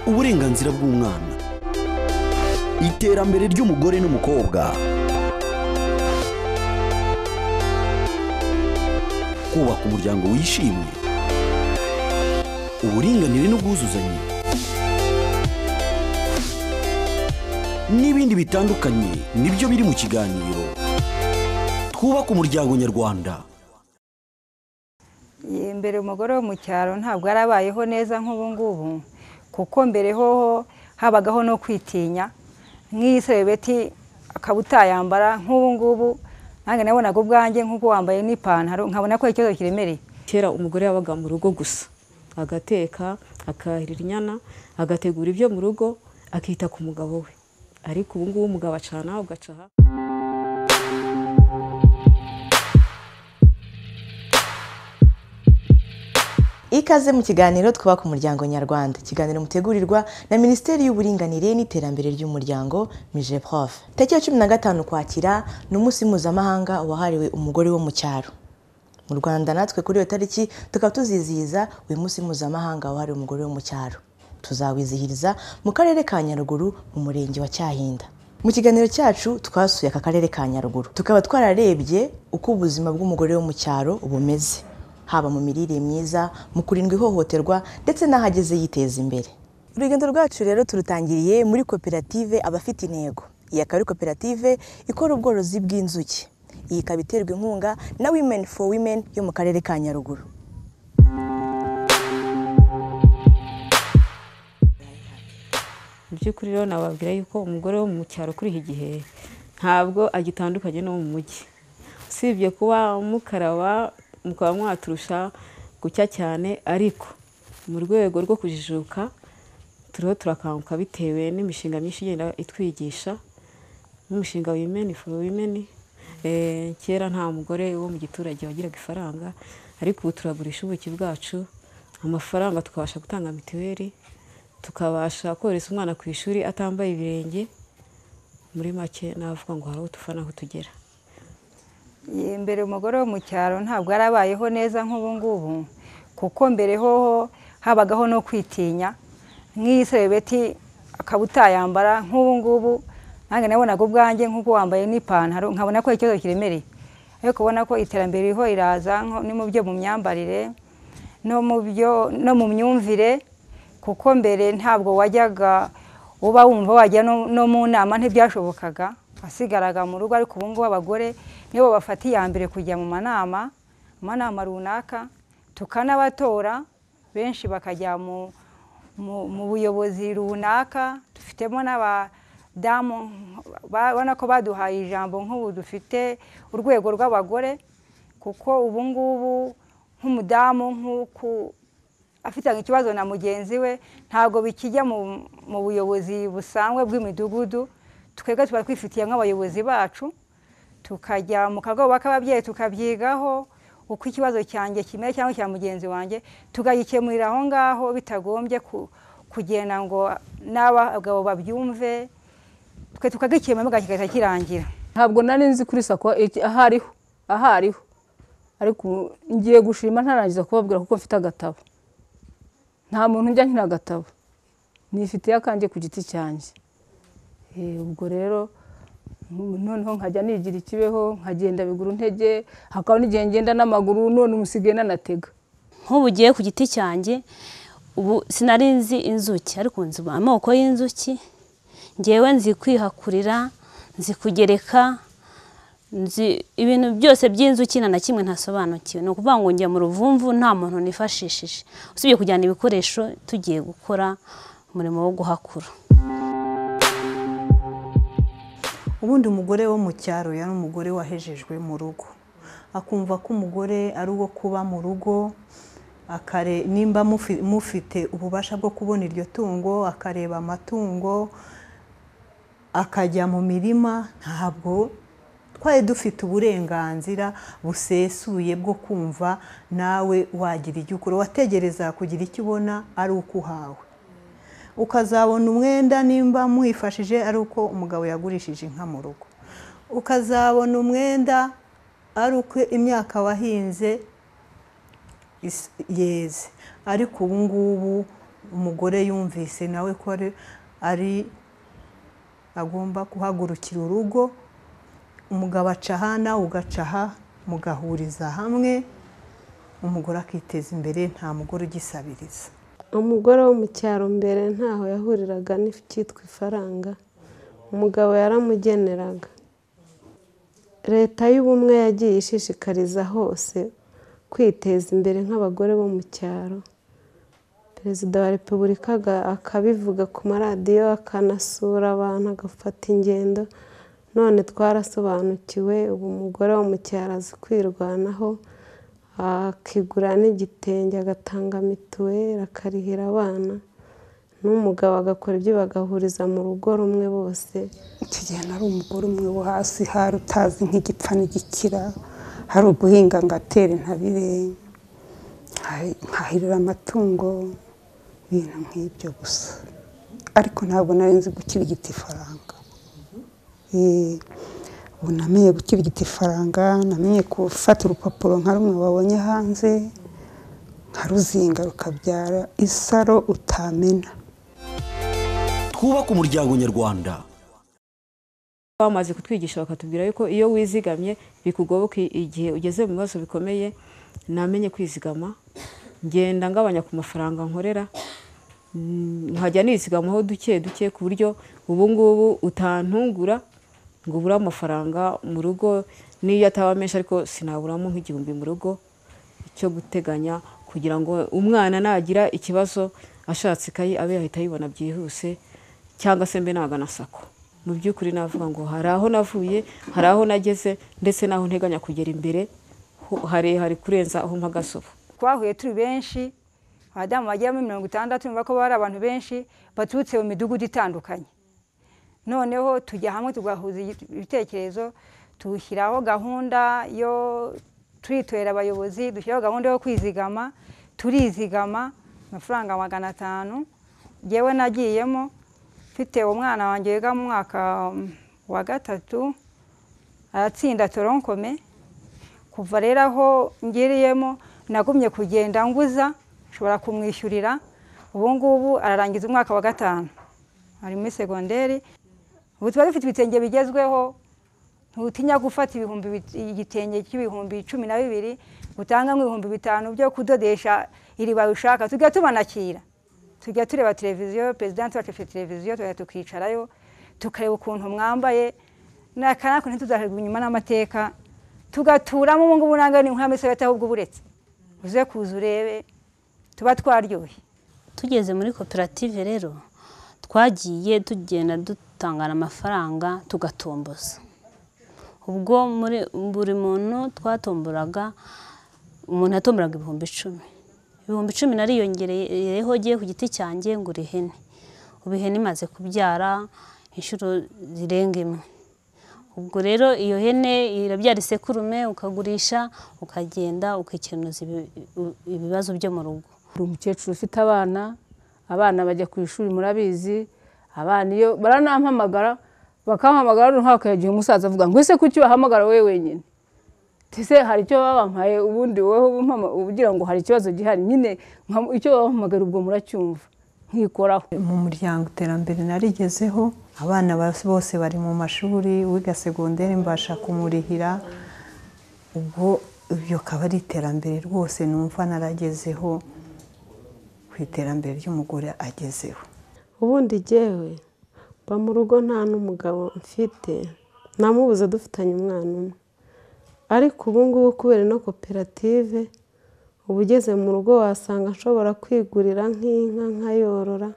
uburenganzira bw'umwana iterambere ry'umugore n'umukobwa kubaka umuryango wishimye uburinganire n'ubwuzuzanye n'ibindi bitandukanye nibyo biri mu kiganiro twubaka umuryango nyarwanda mbere umugore wo mu cyaro ntabwo yarabayeho neza nk'ubu ngubu kuko mbere hoho habagaho no kwitinya nk'iyi serebeti akaba utayambara nk'ubu ngubu nange nabonaga ubwanjye nk'uko wambaye n'ipantaro nkabona ko ari ikibazo kiremereye kera umugore yabaga mu rugo gusa agateka akahirira inyana agategura ibyo mu rugo akita ku mugabo we ariko ubu ngubu umugabo acana ugaca aha ikaze mu kiganiro twubaka umuryango nyarwanda ikiganiro mutegurirwa na minisiteri y'uburinganire n'iterambere ry'umuryango mijeprof tariki ya cumi na gatanu ukwakira ni umunsi mpuzamahanga wahariwe umugore wo mu cyaro mu rwanda natwe kuri iyo tariki tukaba tuzizihiza uyu munsi mpuzamahanga wahariwe umugore wo mu cyaro tuzawizihiriza mu karere ka nyaruguru mu murenge wa cyahinda mu kiganiro cyacu twasuye aka karere ka nyaruguru tukaba twararebye uko ubuzima bw'umugore wo mu cyaro bumeze haba mu mirire myiza mu kurindwa ihohoterwa ndetse n'ahageze yiteza imbere urugendo rwacu rero turutangiriye muri koperative abafite intego iyi akaba ari koperative ikora ubworozi bw'inzuki iyi ikaba iterwa inkunga na women for women yo mu karere ka nyaruguru mu by'ukuri rero nababwira yuko umugore wo mu cyaro kuri iki gihe ntabwo agitandukanye n'uwo mu mujyi usibye kuba mukaraba mukaba mwaturusha gucya cyane ariko mu rwego rwo kujijuka turiho turakanguka bitewe n'imishinga myinshi igenda itwigisha nk'umushinga wimeni foru wimeni kera nta mugore wo mu giturage wagiraga ifaranga ariko ubu turagurisha ubuki bwacu amafaranga tukabasha gutanga mituweli tukabasha kohereza umwana ku ishuri atambaye ibirenge muri make navuga ngo hari utufa n'aho tugera mbere umugore wo mu cyaro ntabwo yarabayeho neza nk'ubu ngubu kuko mbere hoho habagaho no kwitinya nk'iyi serebeti akaba utayambara nk'ubu ngubu nange nabonaga ubwanjye nk'uko wambaye n'ipantaro nkabona ko ari ikibazo kiremereye ariko ubona ko iterambere ririho riraza ni mu byo mu myambarire no mu myumvire kuko mbere ntabwo wajyaga uba wumva wajya no mu nama ntibyashobokaga wasigaraga mu rugo ariko ubu ngubu abagore nibo bafata iya mbere kujya mu manama mu manama runaka tukanabatora benshi bakajya mu buyobozi runaka dufitemo n'abadamu ubona ko baduhaye ijambo nk'ubu dufite urwego rw'abagore kuko ubu ngubu nk'umudamu nk'uko afitanye ikibazo na mugenzi we ntabwo bikijya mu buyobozi busanzwe bw'imidugudu twebwe tuba twifitiye nk'abayobozi bacu tukajya mu kagoba k'ababyeyi tukabyigaho uko ikibazo cyanjye kimera cyangwa cya mugenzi wanjye tukagikemurira aho ngaho bitagombye kugenda ngo n'abagabo babyumve twe tukagikemura kigahita kirangira ntabwo nari nzi kuri sako ahariho ahariho ariko ngiye gushima ntarangiza kubabwira kuko mfite agatabo nta muntu ujya nkina agatabo nifitiye akanjye ku giti cyanjye ubwo rero noneho nkajya nigira ikibeho nkagenda biguru ntege hakaba n'igihe ngenda n'amaguru none umusigaye nanatega nk'ubu ugiye ku giti cyanjye ubu sinari nzi inzuki ariko nzi amoko y'inzuki ngewe nzi kwihakurira nzi kugereka nzi ibintu byose by'inzuki na kimwe ntasobanukiwe ni ukuvuga ngo njya mu ruvumvu nta muntu nifashishije usibye kujyana ibikoresho tugiye gukora umurimo wo guhakura ubundi umugore wo mu cyaro yari umugore wahejejwe mu rugo akumva ko umugore ari uwo kuba mu rugo nimba mufite ububasha bwo kubona iryo tungo akareba amatungo akajya mu mirima ntabwo twari dufite uburenganzira busesuye bwo kumva nawe wagira icyo ukora wategereza kugira icyo ubona ari uko uhawe ukazabona umwenda nimba mwifashije ari uko umugabo yagurishije inka mu rugo ukazabona umwenda ari uko imyaka wahinze yeze ariko ubu ngubu umugore yumvise nawe ko ari- ari agomba guhagurukira urugo umugabo aca aha nawe ugaca aha mugahuriza hamwe umugore akiteza imbere nta mugore ugisabiriza umugore wo mu cyaro mbere ntaho yahuriraga n'icyitwa ifaranga umugabo yaramugeneraga leta y'ubumwe yagiye ishishikariza hose kwiteza imbere nk'abagore bo mu cyaro perezida wa repubulika aga- akabivuga ku maradiyo akanasura abantu agafata ingendo none twarasobanukiwe ubu umugore wo mu cyaro azi kwirwanaho akigura n'igitenge agatanga mituweli akarihira abana n'umugabo agakora ibyo bagahuriza mu rugo rumwe bose icyo gihe nari umugore umwe wo hasi hari utazi nk'igipfa n'igikira hari uguhinga ngo atere intabire nkahi- nkahirira amatungo ibintu nk'ibyo gusa ariko ntabwo nari nzi gukirigita ifaranga Eh, ubu namenye gukirigita ifaranga namenye gufata urupapuro nka rumwe wabonye hanze nkaruzinga rukabyara isaro utamena twubake umuryango nyarwanda bamaze kutwigisha bakatubwira yuko iyo wizigamye bikugoboka igihe ugeze mu bibazo bikomeye namenye kwizigama ngenda ngabanya ku mafaranga nkorera Mm, nkajya nizigamaho duke duke ku buryo ubu ngubu utantungura ngo ubure amafaranga mu rugo n'iyo ataba menshi ariko sinaburamo nk'igihumbi mu rugo cyo guteganya kugira ngo umwana nagira ikibazo ashatse ikayi abe yahita ayibona byihuse cyangwa se mbe nagana sako mu by'ukuri navuga ngo hari aho navuye hari aho nageze ndetse n'aho nteganya kugera imbere ho- harehare kurenza aho mpagasoba twahuye turi benshi abadamu bagera muri mirongo itandatu numva ko bari abantu benshi baturutse mu midugudu itandukanye noneho tujya hamwe tugahuza igi- ibitekerezo dushyiraho gahunda yo turitorera abayobozi dushyiraho gahunda yo kwizigama turizigama amafaranga magana atanu ngewe nagiyemo mfite umwana wanjye wiga mu mwaka mm, wa gatatu aratsinda toronkome kuva rero aho ngeriyemo nagumye kugenda nguza nshobora kumwishyurira ubu ngubu ararangiza umwaka wa gatanu ari muri segonderi ubu tuba dufite ibitenge bigezweho ntutinya gufata ibihumbi bit- igitenge cy'ibihumbi cumi na bibiri utanga nk'ibihumbi bitanu byo kudodesha iriba ushaka tujya tubanakira tujya tureba televiziyo perezidanti wacu afite televiziyo tugahita tukicarayo tukareba ukuntu mwambaye nakanaka ntituzaherwa inyuma n'amateka tugaturamo ubu ngubu ntabwo ni nk'amesa ahubwo uburetse uze kuza urebe tuba twaryoshye tugeze muri koperative rero twagiye tugenda dutangana amafaranga tugatomboza ubwo muri buri muntu twatomburaga umuntu yatomburaga ibihumbi icumi ibihumbi icumi nariyongereyeho giye ku giti cyanjye ngo ihene ubu ihene imaze kubyara inshuro zirenga imwe ubwo rero iyo hene irabyara isekurume ukagurisha ukagenda ukikenuza ibi- ibibazo byo mu rugo Hari umukecuru ufite abana abana bajya ku ishuri murabizi abana iyo baranampamagara bakampamagara noneho hakagira umusaza avuga ngo ese kuki wahamagara wowe wenyine ese hari icyo baba bampaye ubundi wowe umpama- ugira ngo hari ikibazo gihari nyine nka- icyo babahamagara ubwo muracyumva nkikoraho mu muryango iterambere narigezeho abana ba- bose bari mu mashuri wiga segonderi mbasha kumurihira ubwo ibyo akaba ari iterambere rwose numva naragezeho ku iterambere ry'umugore agezeho ubundi jyewe mba mu rugo nta n'umugabo mfite namubuze dufitanye umwana umwe ariko ubu ngubu kubera ino koperative uba ugeze mu rugo wasanga nshobora kwigurira nk'inka nkayorora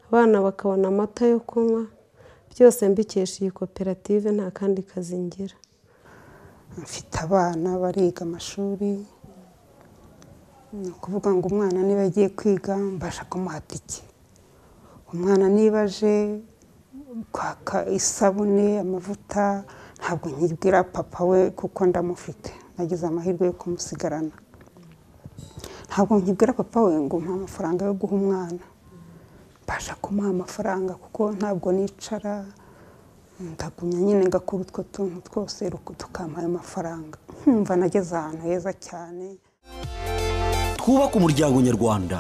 abana bakabona amata yo kunywa byose mbikesha iyi koperative nta kandi kazi ngira mfite abana bariga amashuri ni ukuvuga ngo umwana niba agiye kwiga mbasha kumuha tike umwana niba aje kwaka isabune amavuta ntabwo nkibwira papa we kuko ndamufite nagize amahirwe yo kumusigarana ntabwo nkibwira papa we ngo umuhe amafaranga yo guha umwana mbasha kumuha amafaranga kuko ntabwo nicara ndagumya nyine ngakora utwo tuntu twose ruku- tukampa ayo mafaranga nkumva nageze ahantu heza cyane twubake umuryango nyarwanda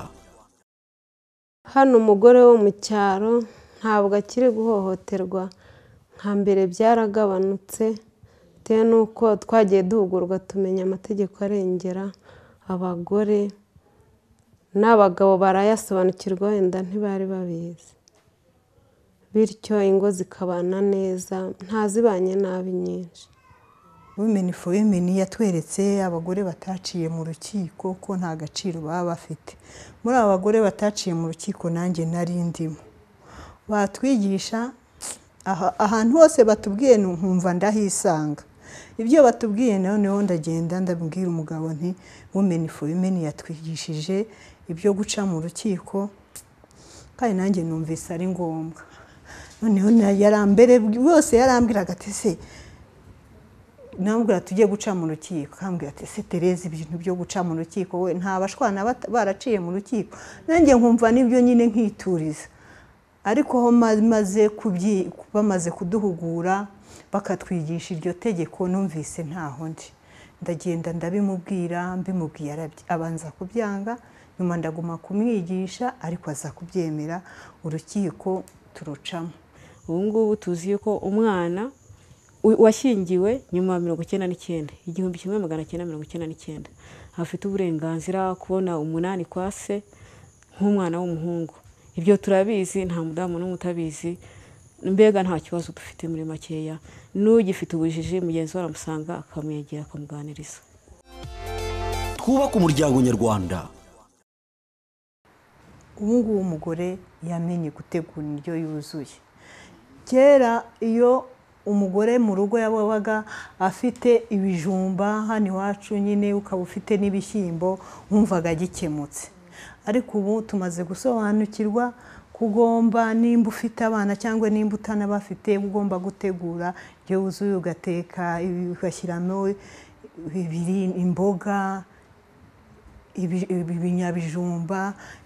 hano umugore wo mu cyaro ntabwo akiri guhohoterwa nka mbere byaragabanutse bitewe n'uko twagiye duhugurwa tumenya amategeko arengera abagore n'abagabo barayasobanukirwa wenda ntibari babizi bityo ingo zikabana neza ntazibanye nabi nyinshi wimeni fo wimeni yatweretse abagore bataciye mu rukiko ko nta gaciro baba bafite muri aba bagore bataciye mu rukiko nanjye nari ndimo batwigisha aha- ahantu hose batubwiye nkumva ndahisanga ibyo batubwiye noneho ndagenda ndabwira umugabo nti wimeni fo wimeni yatwigishije ibyo guca mu rukiko kandi nanjye numvise ari ngombwa noneho na- yarambere bose yarambwiraga ati se namubwira tujye guca mu rukiko kambwira ati se Tereza ibintu byo guca mu rukiko we nta bashwana bata- baraciye mu rukiko nanjye nkumva nibyo nyine nkituriza ariko ho ma- maze kubyi- bamaze kuduhugura bakatwigisha iryo tegeko numvise ntaho ndi ndagenda ndabimubwira mbimubwiye arabye- abanza kubyanga nyuma ndaguma kumwigisha ariko aza kubyemera urukiko turucamo ubu ngubu tuzi yuko umwana u- washyingiwe nyuma ya mirongo icyenda n'icyenda igihumbi kimwe magana cyenda mirongo icyenda n'icyenda afite uburenganzira kubona umunani kwa se nk'umwana w'umuhungu ibyo turabizi nta mudamu n'umwe utabizi mbega nta kibazo dufite muri makeya n'ugifite ubujiji mugenzi we aramusanga akamwegera akamuganiriza twubake umuryango nyarwanda ubu ngubu umugore yamenye gutegura indyo yuzuye kera iyo umugore mu rugo yabaga afite ibijumba hano iwacu nyine ukaba ufite n'ibishyimbo wumvaga gikemutse ariko ubu tumaze gusobanukirwa ko ugomba nimba ufite abana cyangwa nimba utanabafite ugomba gutegura indyo yuzuye ugateka ugashyiramo ibiri- imboga ibi- ibi- ibinyabijumba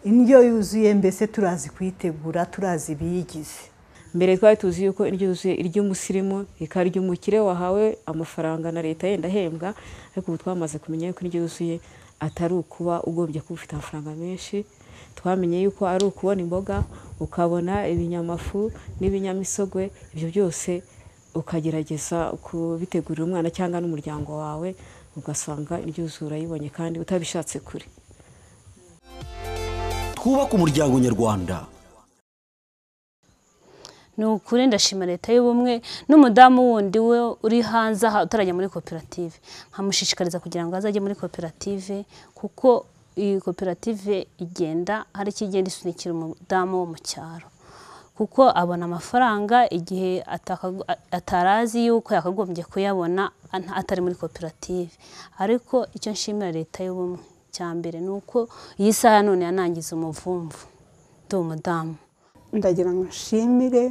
indyo yuzuye mbese turazi kuyitegura turazi ibiyigize mbere twari tuzi yuko indyo yuzuye iry'umusirimu rikaba iry'umukire wahawe amafaranga na leta yenda ahembwa ariko ubu twamaze kumenya yuko indyo yuzuye atari ukuba ugombye kuba ufite amafaranga menshi twamenye yuko ari ukubona imboga ukabona ibinyamafu n'ibinyamisogwe ibyo byose ukagerageza kubitegurira umwana cyangwa n'umuryango wawe ugasanga indyo yuzuye urayibonye kandi utabishatse kure twubake umuryango nyarwanda ni ukuri ndashima leta y'ubumwe n'umudamu wundi we uri hanze aha utarajya muri koperative nkamushishikariza kugira ngo azajye muri koperative kuko iyi koperative igenda hari icyo igenda isunikira umudamu wo mu cyaro kuko abona amafaranga igihe atakago- a- atarazi yuko yakagombye kuyabona an- atari muri koperative ariko icyo nshimira leta y'ubumwe cya mbere ni uko iyi saha none yanangiza umuvumvu ndi umudamu ndagira ngo nshimire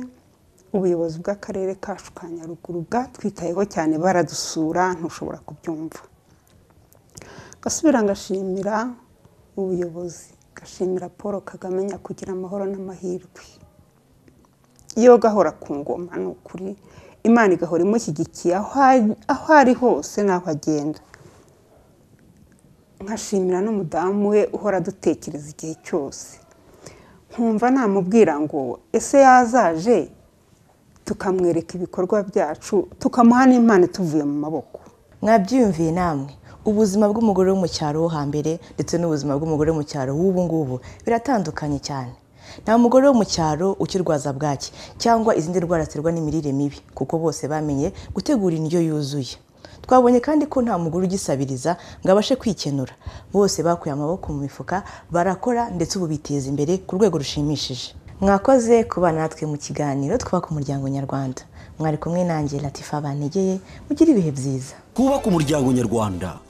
ubuyobozi bw'akarere kacu ka nyaruguru bwatwitayeho cyane baradusura ntushobora kubyumva gasubira ngashimira ubuyobozi gashimira paul kagame nyakugira amahoro n'amahirwe iyo gahora ku ngoma ni ukuri imana igahora imushyigikiye aho ari- aho ari hose n'aho agenda nkashimira n'umudamu we uhora adutekereza igihe cyose nkumva namubwira ngo ese yazaje tukamwereka ibikorwa byacu tukamuha n'impano tuvuye mu maboko mwabyiyumviye namwe ubuzima bw'umugore wo mu cyaro wo hambere ndetse n'ubuzima bw'umugore wo mu cyaro w'ubu ngubu biratandukanye cyane nta mugore wo mu cyaro ukirwaza bwaki cyangwa izindi ndwara ziterwa n'imirire mibi kuko bose bamenye gutegura indyo yuzuye twabonye kandi ko nta mugore ugisabiriza ngo abashe kwikenura bose bakuye amaboko mu mifuka barakora ndetse ubu biteza imbere ku rwego rushimishije mwakoze kuba natwe mu kiganiro twubaka umuryango nyarwanda mwari kumwe nanjye latifa banegeye mugire ibihe byiza twubake umuryango nyarwanda